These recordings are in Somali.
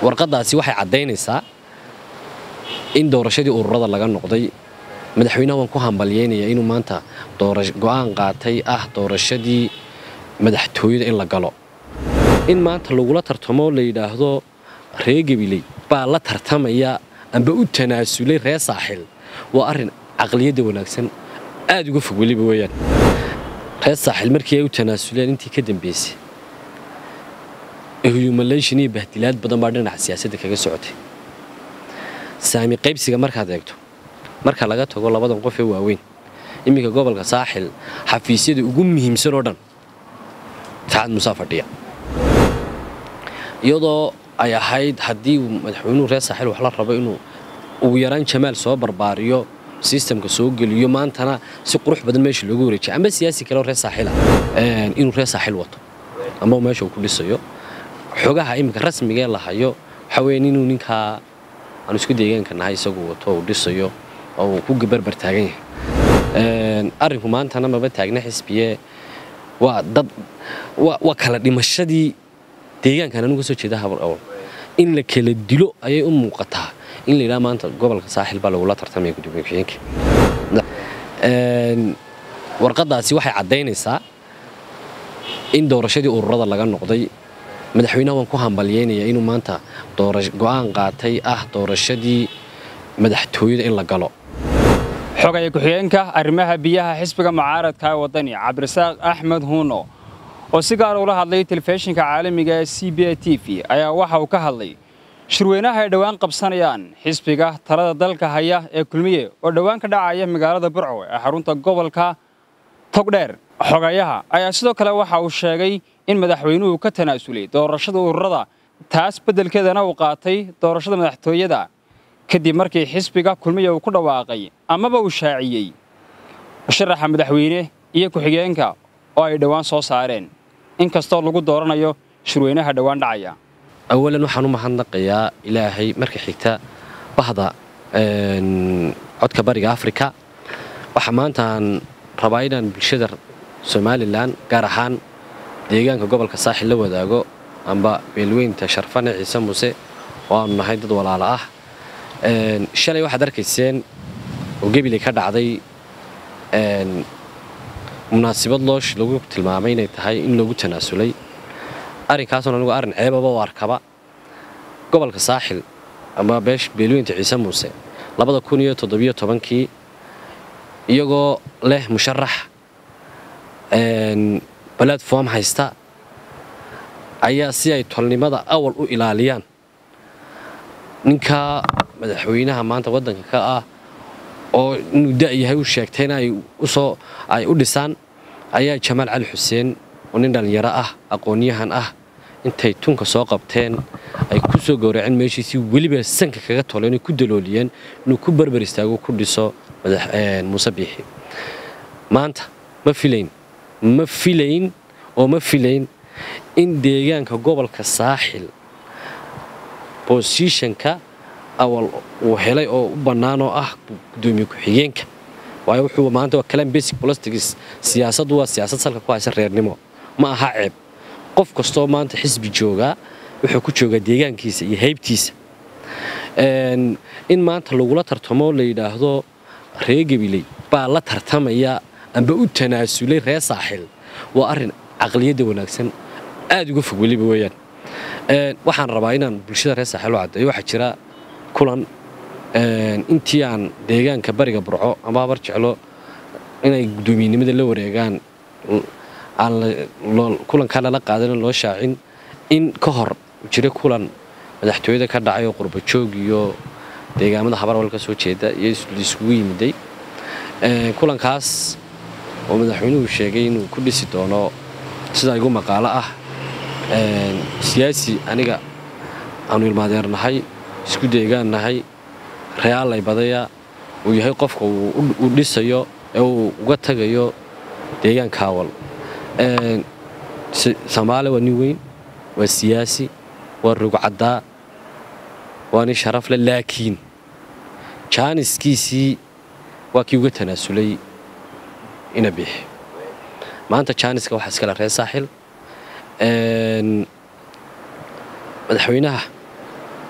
warqaddaasi waxay caddaynaysaa in doorashadii ururada laga noqday madaxweynaha waan ku hambalyaynayaa inuu maanta go'aan qaatay ah doorashadii madaxtooyada in la galo in maanta lagula tartamo la yidhaahdo ree gabiley baa la tartamaya amba u tanaasulay ree saaxil waa arrin caqliyadda wanaagsan aad uga fog weliba weeyaan ree saaxil markii ay u tanaasuleen intii ka dambaysay humulation iyo bahdilaad badan baa dhinaca siyaasadda kaga socotay saami qaybsiga markaad eegto marka laga tago labadan qof ee waaweyn iminka gobolka saaxil xafiisyada ugu muhiimsan oo dhan saacad musaa fadhiya iyadoo ay ahayd haddii uu madaxweynuhu reer saaxil wax la rabo inuu ugu yaraan jamaal soo barbaariyo sistamka soo geliyo maantana si qurux badan meesha loogu wareejiya amba siyaasi kale oo reer saaxila inuu reer saaxil wato amba meesha uu ku dhisayo xogaha iminka rasmigee la hayo waxaa weeyaan inuu ninkaa aanu isku deegaanka nahay isagu wato uu dhisayo oo uu ku barbar taagan yahay arrinku maantana maba taagna xisbiye waa dad waa kala dhimashadii deegaankan anugu ka soo jeeda habar awal in la kala dilo ayay u muuqataa in la yidhaha maanta gobolka saaxil baa lagula tartamaya gudoomiye ku-xigeenka warqaddaasi waxay caddaynaysaa in doorashadii ururada laga noqday madaxweynaha waan ku hambalyaynayaa inuu maanta go'aan qaatay ah doorashadii madaxtooyada in la galo xogaya ku-xigeenka arrimaha biyaha xisbiga mucaaradka ee waddani cabdirasaaq axmed huuno oo si gaar ula hadlay telefishinka caalamiga ee c b a t v ayaa waxa uu ka hadlay shirweynaha ay dhowaan qabsanayaan xisbiga talada dalka haya ee kulmiye oo dhowaan ka dhacaya magaalada burco ee xarunta gobolka togdheer xogayaha ayaa sidoo kale waxa uu sheegay in madaxweynuhu ka tanaasulay doorashada ururada taas beddelkeedana uu qaatay doorashada madaxtooyada kadib markii xisbiga kulmiya uu ku dhawaaqay amaba uu shaaciyey sharaxa madaxweyne iyo ku-xigeenka oo ay dhowaan soo saareen inkastoo lagu dooranayo shirweynaha dhowaan dhacaya awalan waxaan u mahadnaqayaa ilaahay marka xigta bahda codka bariga afrika waxaa maantaan rabaa inaan bulshada somalilan gaar ahaan deegaanka gobolka saaxil la wadaago amba beelweynta sharfane ciise muuse oo aanu nahay dad walaalo ah shalay waxaad arkayseen oo gebilay ka dhacday munaasibad loosh lagu tilmaamay inay tahay in loogu tanaasulay arrinkaasoo anigu arrin ceebaba u arkaba gobolka saaxil ama beesh beelweynta ciise muuse labada kun iyo toddobiyo tobankii iyagoo leh musharax balatform haysta ayaa si ay tolnimada awal u ilaaliyaan ninka madaxweynaha maanta waddanka ka ah oo inuu da'yahay u sheegtayna ay usoo ay u dhisaan ayaa jamaal cali xuseen oo nin dhallinyaro ah aqoonyahan ah intay tunka soo qabteen ay ku soo gowraceen meeshiisii weliba sanka kaga toleen ku dalooliyeen inuu ku barbar istaago ku dhiso muuse biixi maanta ma filayn ma filayn oo ma filayn in deegaanka gobolka saaxil bosishanka awal uu helay oo u bannaan oo ah gudoomiye ku-xigeenka waayo wuxuu maanta waa kalaan basic politics siyaasaddu waa siyaasad salka ku haysa reernimo ma aha ceeb qof kastoo maanta xisbi joogaa wuxuu ku joogaa deegaankiisa iyo haybtiisa in maanta lagula tartamo la yidhaahdo ree gabiley baa la tartamaya amba u tanaasulay ree saaxil waa arrin caqliyadda wanaagsan aad uga fog weliba weeyaan waxaan rabaa inaan bulshada reer saaxil u caddeeyo waxaa jira kulan intii aan deegaanka bariga burco ama habar jeclo inay guddoomiyenimada la wareegaan kulankaa lala qaadan loo shaacin in ka hor jira kulan madaxtooyada ka dhacay oo qurbajoog iyo deegaamada habarwal ka soo jeeda iyo isugu yimiday kulankaas oo madaxweynuhu sheegay inuu ku dhisi doono sida igu maqaalo ah siyaasi aniga aanu ilmaadeernahay isku deegaannahay reaalay badaya uu yahay qofka uu dhisayo ee uu uga tagayo deegaanka awal soomaali waa nin weyn waa siyaasi waa rugcaddaa waa nin sharaf leh laakiin jaaniskiisii waa kii uga tanaasulay ina bixi maanta jaaniska waxaa iskale reer saaxil madaxweynaha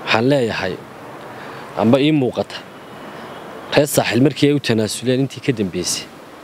waxaan leeyahay amba ii muuqata reer saaxil markii ay u tanaasuleen intii ka dambeysay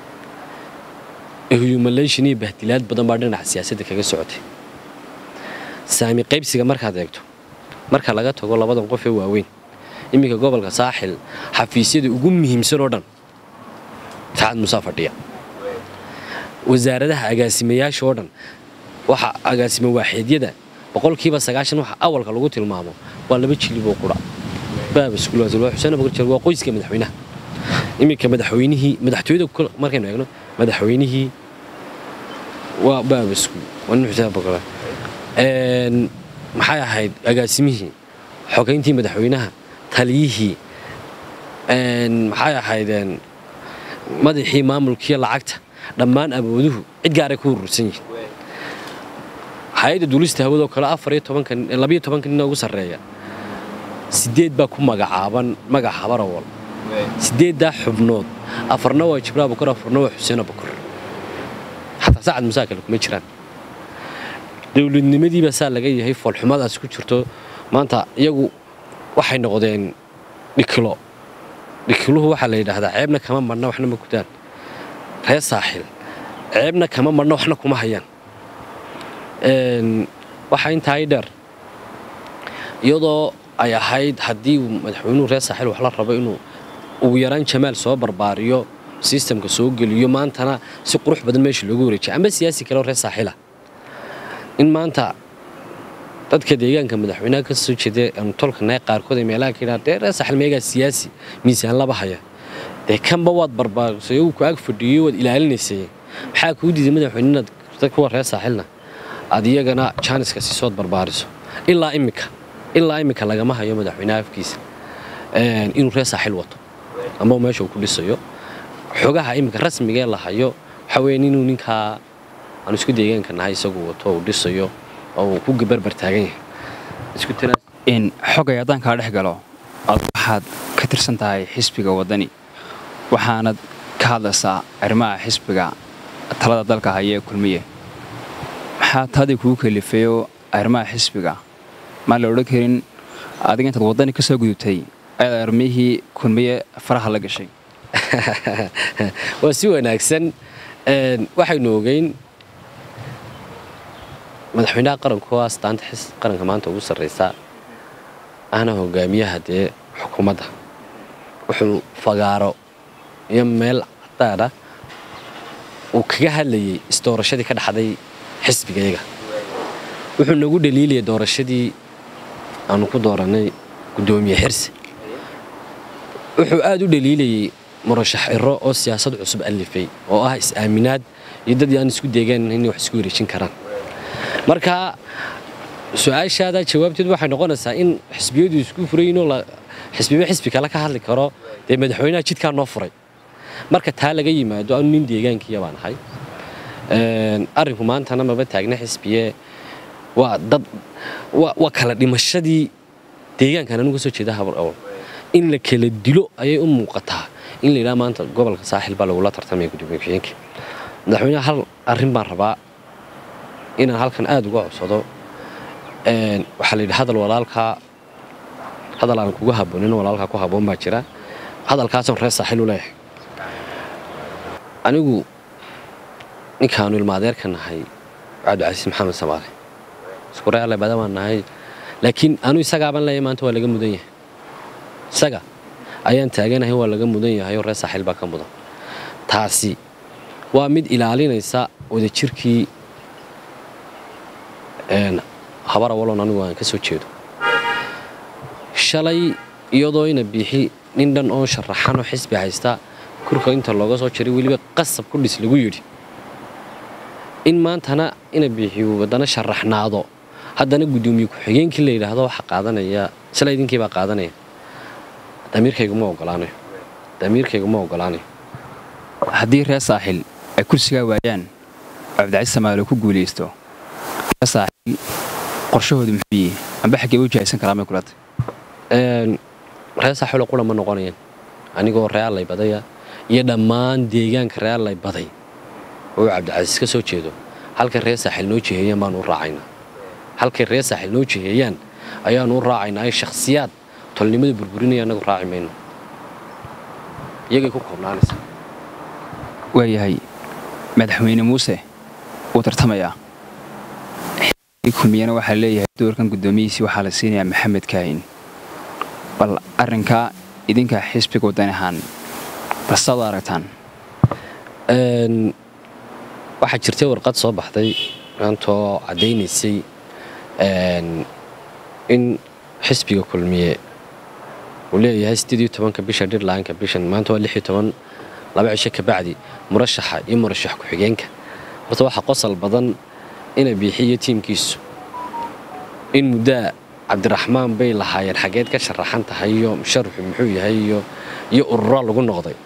humulation iyo bahdilaad badan baa dhinaca siyaasadda kaga socotay saami qaybsiga markaad eegto marka laga tago labadan qof ee waaweyn iminka gobolka saaxil xafiisyada ugu muhiimsan oo dhan saacad musaa fadhiya wasaaradaha agaasimayaasha oo dhan waxa agaasimo waaxeedyada boqolkiiba sagaashan waxa awalka lagu tilmaamo waa laba jilib oo qura xuseen abubakar waa qoyska madaxweynaha iminka madaxweynihii madaxtooyada markaynu eegno madaxweynihii waa baabasku waa nin xuseen abubakar maxay ahayd agaasimihii xogayntii madaxweynaha taliyihii maxay ahaydeen madaxii maamulkiiyo lacagta dhammaan awooduhu cid gaaray ku urursan yihiin hay-adda duulista hawadoo kale afariyo tobanka nin ugu sarreeya sideed baa ku magacaaban magac habarawal sideeddaa xubnood afarna waa jibraal abukar afarna waa xuseen abukar xataa sacad musaa kale kuma jiraan dowladnimadiibaa saa laga yahay foolxumadaas ku jirto maanta iyagu waxay noqdeen dhikilo dhikiluhu waxaa la yidhaahdaa ceebna kama marna waxna ma gudaan reer saaxil ceebna kama marna waxna kuma hayaan waxaa intaa i dheer iyadoo ay ahayd haddii madaxweynuhu reer saaxil wax la rabo inuu ugu yaraan jamaal soo barbaariyo sistamka soo geliyo maantana si qurux badan meesha loogu wareejiya amba siyaasi kaleo reer saaxila in maanta dadka deegaanka madaxweynaha ka soo jeeda aanu tolkanahay qaarkood ay meelaha ka yidhaha dee reer saaxil meegaa siyaasi miisaan laba haya dee kanba waad barbaarisay uu ku ag fadhiyo waad ilaalinaysay maxaa kuu diiday madaxweyne inaad kuwa reer saaxilna aad iyagana jaaniska siisood barbaariso ilaa imika ilaa imika lagama hayo madaxweynaha afkiisa inuu reer saaxil wato amba meesha uu ku dhisayo xogaha imika rasmigee la hayo waxaa weya inuu ninkaa aanu isku deegaanka nahay isagu wato uu dhisayo oo uu ku barbar taagan yahay xogay haddaan kaa dhex galo ad waxaad ka tirsan tahay xisbiga waddani waxaanad ka hadlaysaa arrimaha xisbiga talada dalka haya ee kulmiye maxaa taadii kugu kalifeeyo arrimaha xisbiga maan la odhan karin adiga intaad waddani ka soo gudubtay ayaad armihii kulmiye faraha la gashay waa si wanaagsan waxaynu ogeyn madaxweynaha qaranku waa astaanta qaranka maanta ugu sarraysa ahna hogaamiyaha dee xukuumadda wuxuu fagaaro iyo meel cadaadha uu kaga hadlayay isdoorashadii ka dhaxday xisbigayaga wuxuu nagu dhaliilayay doorashadii aanu ku doorannay guddoomiye xirsi wuxuu aad u dhaliilayay murashax iro oo siyaasad cusub allifay oo ah is-aaminaad iyo dad aan isku deegaan inay wax isku wareejin karaan marka su-aashaada jawaabteed waxay noqonaysaa in xisbiyadu isku furaynoo xisbiba xisbi kale ka hadli karo dee madaxweynaha jidkaa noo furay marka taa laga yimaado anu nin deegaankiiya baan ahay arrinku maantana maba taagna xisbiye waa dad waa kala dhimashadii deegaankan anugu ka soo jeeda habar awal in la kala dilo ayay u muuqataa in la yidhaha maanta gobolka saaxil baa lagula tartamaya gudoomiye ku-xigeenka madaxweynaha hal arrin baan rabaa inaan halkan aada uga codsado waxaa la yidhi hadal walaalkaa hadal aan kuga haboonin walaalkaa ku haboon baa jira hadalkaasaan reer saaxil u leeyahay anigu ninkaanu ilmaadeerka nahay cabdicasiis maxamed samaale isku reerle badan baan nahay laakiin anu isagaaban leeyahay maanta waa laga mudan yahay isaga ayaan taaganahay waa laga mudan yahay oo reer saaxil baa ka mudan taasi waa mid ilaalinaysa wadajirkii habar awaloon anigu aan ka soo jeedo shalay iyadoo ina biixi nin dhan oo sharaxanoo xisbi haysta kurka inta looga soo jaray weliba qasab ku dhis lagu yidhi in maantana ina biixiyu haddana sharaxnaado haddana guddoomiye ku-xigeenkii la yidhaahdo waxa qaadanaya sila idinkiibaa qaadanaya damiirkayguma ogolaanayo damiirkayguma ogolaanayo haddii reer saaxil ay kursigaa waayaan cabdicasiis samaalo ku guulaysto reer saaxil qorshahoodu muxuu yihi amba xaggee u jahaysan karaa may kulata reer saaxilo qura ma noqonayaan anigoo reer allay badaya iyo dhammaan deegaanka reer allay baday oo cabdicasiis ka soo jeedo halkay reer saaxil noo jiheeyaan baanu u raacaynaa halkay reer saaxil noo jiheeyaan ayaanu u raacaynaa shakhsiyaad tolnimada burburinaya annagu raaci mayno iyagay ku koobnaanaysa waayahay madaxweyne muuse wuu tartamayaa kulmiyana waxaa leeyahay doorkan guddoomiyihiisii waxaa la siinayaa maxamed kaahin bal arrinkaa idinka xisbiga waddan ahaan basaad u aragtaan waxaa jirtay warqad soo baxday maantoo caddaynaysay in xisbiga kulmiye uu leeyahay sideediyo tobanka bisha dhirlaanka bishan maanta waa lixiyo toban laba cisho ka bacdi murashaxa iyo murashax ku-xigeenka horta waxaa qosal badan ina biixiyo tiimkiisu in muddaa cabdiraxmaan bay lahaayeen xaggeed ka sharaxan tahay iyo musharuxu muxuu yahay iyo ururo lagu noqday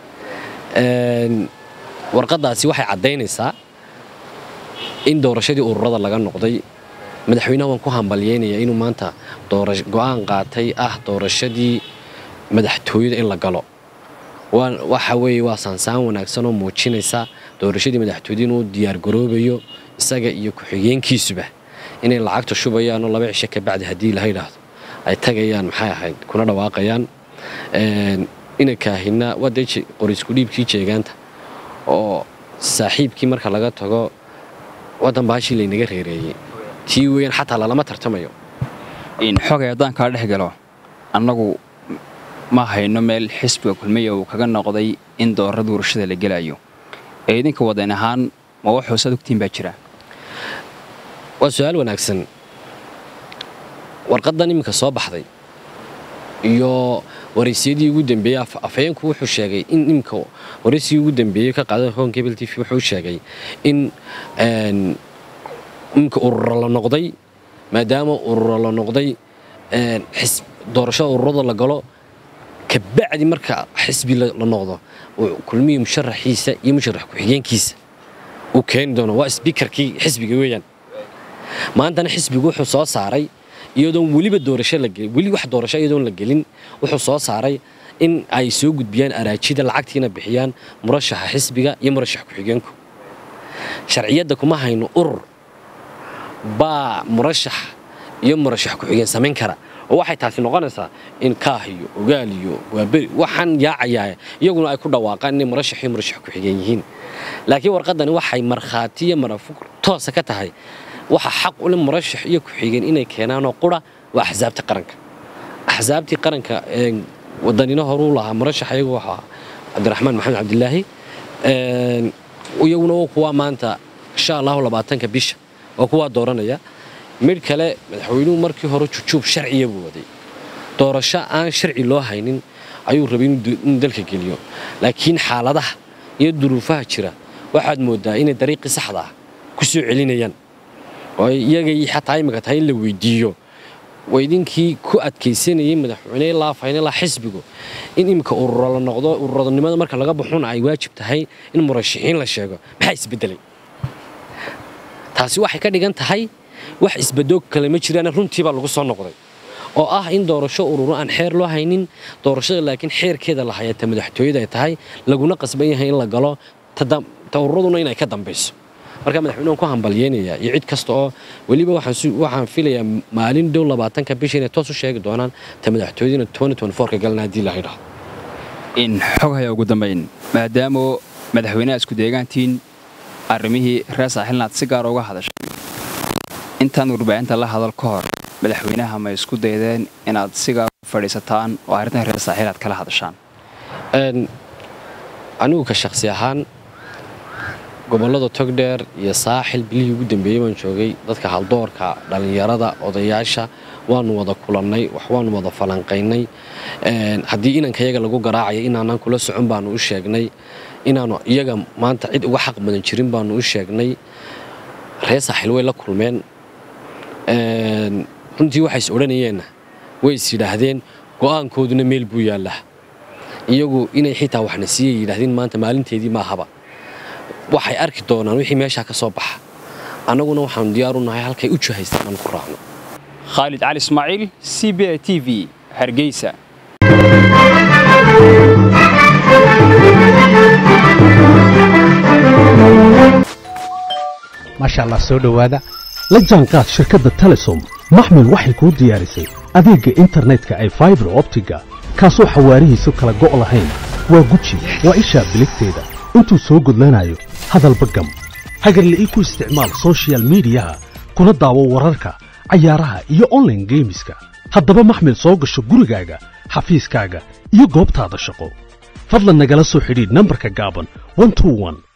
warqaddaasi waxay caddaynaysaa in doorashadii ururada laga noqday madaxweynaha waan ku hambalyaynayaa inuu maanta go'aan qaatay ah doorashadii madaxtooyada in la galo waxa weeye waa saansaan wanaagsan oo muujinaysa doorashadii madaxtooyada inuu diyaargaroobayo isaga iyo ku-xigeenkiisuba inay lacagta shubayaanoo laba cisho ka bacdi haddii la yidhaahdo ay tagayaan maxay ahayd kuna dhawaaqayaan ina kaahina waa dee qorisku dhiibkii jeegaanta oo saaxiibkii marka laga tago waddan baashii laynaga reereeyey tii weeyaan xataa lalama tartamayo xogay haddaan kaa dhex galo annagu ma hayno meel xisbiga kulmiya uu kaga noqday in doorada warashada la gelayo ee idinka wadan ahaan ma wax hoosaad ogtiin baa jira waa su-aal wanaagsan warqaddan iminka soo baxday iyo waraysyadii ugu dambeeyey afhayeenku wuxuu sheegay in iminka waraysigii ugu dambeeyey ka qaaday hon cable t v wuxuu sheegay in iminka ururo la noqday maadaama ururo la noqday doorashada ururada la galo kabacdi marka xisbi la noqdo kulmihii musharaxiisa iyo musharax ku-xigeenkiisa uu keeni doono waa sbiikarkii xisbiga weeyaan maantana xisbigu wuxuu soo saaray iyadoon weliba doorasho la gelin weli wax doorasho iyadoon la gelin wuxuu soo saaray in ay soo gudbiyaan araajida lacagtiina bixiyaan murashaxa xisbiga iyo murashax ku-xigeenku sharciyadda kuma hayno urur baa murashax iyo murashax ku-xigeen samayn kara oo waxay taasi noqonaysaa in kaah iyo ogaal iyo waaberi waxaan yaacayaa iyaguna ay ku dhawaaqaan inay murashax iyo murashax ku-xigeen yihiin laakiin warqaddani waxay markhaati iyo marafug toosa ka tahay waxa xaq ule murashax iyo ku-xigeen inay keenaanoo qura waa axsaabta qaranka axsaabtii qaranka wadanino horuu lahaa murashax iyagu waxaa cabdiraxmaan maxamed cabdilaahi iyaguna kuwaa maanta insha allahu labaatanka bisha waa kuwaa dooranaya midh kale madaxweynuhu markii hore jujuub sharciya buu waday doorasho aan sharci loo haynin ayuu rabay inuu dalka geliyo laakiin xaaladaha iyo duruufaha jira waxaad moodaa inay dariiqii saxda ah ku soo celinayaan oo iyagay xataa imika tahay in la weydiiyo waa idinkii ku adkaysanayay madaxweyne ilaa faynilaa xisbigu in iminka ururo la noqdo ururadnimada marka laga baxuna ay waajib tahay in murashaxiin la sheego maxaa isbedelay taasi waxay ka dhigan tahay wax isbadoog kale ma jiraan runtiibaa lagu soo noqday oo ah in doorasho ururo aan xeer loo haynin doorashada laakiin xeerkeeda la hayata madaxtooyada ay tahay laguna qasban yahay in la galo ta ururaduna inay ka dambayso marka madaxweyne waan ku hambalyeynayaa iyo cid kasta oo weliba waxaan filayaa maalin dhow labaatanka bisha inay toos u sheegi doonaan ta madaxtooyadina ka galna haddii la yidhaahdo in xog haya ugu dambayn maadaama madaxweynaha isku deegaantiin arrimihii reer saaxilnaad si gaar uga hadashay intaan warbaahinta la hadal ka hor madaxweynaha ma isku daydeen inaad si gaar u fadhiisataan oo arrintan reer saaxiil aad kala hadashaan anigu ka shakhsi ahaan gobollada togdheer iyo saaxil bilihii ugu dambeeyey baan joogay dadka haldoorka dhallinyarada odayaasha waanu wada kulannay wax waanu wada falanqaynay haddii inanka iyaga lagu garaacaya inaanaan kula socon baanu u sheegnay inaanu iyaga maanta cid uga xaq badan jirin baanu u sheegnay reer saaxil way la kulmeen runtii waxay is odhanayeenna way is yidhaahdeen go'aankooduna meel buu yaallaa iyagu inay xitaa waxna siiyay yidhaahdeen maanta maalinteedii maahaba waxay arki doonaan wixii meeshaa ka soo baxa annaguna waxaanu diyaar u nahay halkay u jihaystaan aan ku raacno khaalid cali ismaaciil c b a t v hargeysa maasha allah soo dhowaada la jaanqaad shirkadda telesom maxmil waxay kuu diyaarisay adeegga internetka ay faibar optiga kaasoo xawaarihiisu kala go' lahayn waa guji waa ishaa biligteeda intuu soo gudlanayo hadalba gam hagarla'ii ku isticmaal sochial midiyaha kuna daawo wararka cayaaraha iyo onlaine geemiska haddaba maxmil soo gasho gurigaaga xafiiskaaga iyo goobtaada shaqo fadlan nagala soo xidhiidh nambarka gaaban